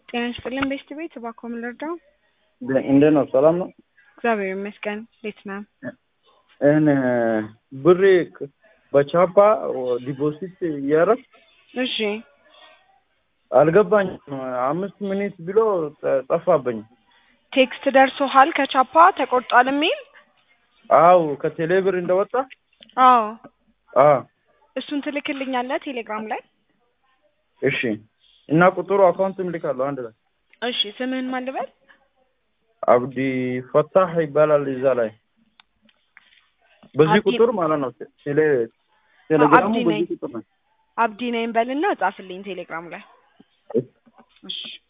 ጤና ይስጥልን ቤስት ቤት እባክዎ ምን ልርዳው? እንዴት ነው? ሰላም ነው? እግዚአብሔር ይመስገን። እንዴት ነህ? እኔ ብሬ በቻፓ ዲፖዚት እያደረግ እሺ አልገባኝም። አምስት ሚኒት ብሎ ጠፋብኝ። ቴክስት ደርሶሃል ከቻፓ ተቆርጧል የሚል? አው ከቴሌብር እንደወጣ አዎ አ እሱን ትልክልኛለህ ቴሌግራም ላይ? እሺ እና ቁጥሩ አካውንትም ልካለሁ አንድ ላይ። እሺ ስምህን ማን ልበል? አብዲ ፈታህ ይባላል እዛ ላይ በዚህ አብዲ- ቁጥር ማለት ነው። ቴሌ ቴሌግራሙ አብዲ ነኝ። በዚህ ቁጥር ነው። አብዲ ነኝ በልና ጻፍልኝ ቴሌግራም ላይ። እሺ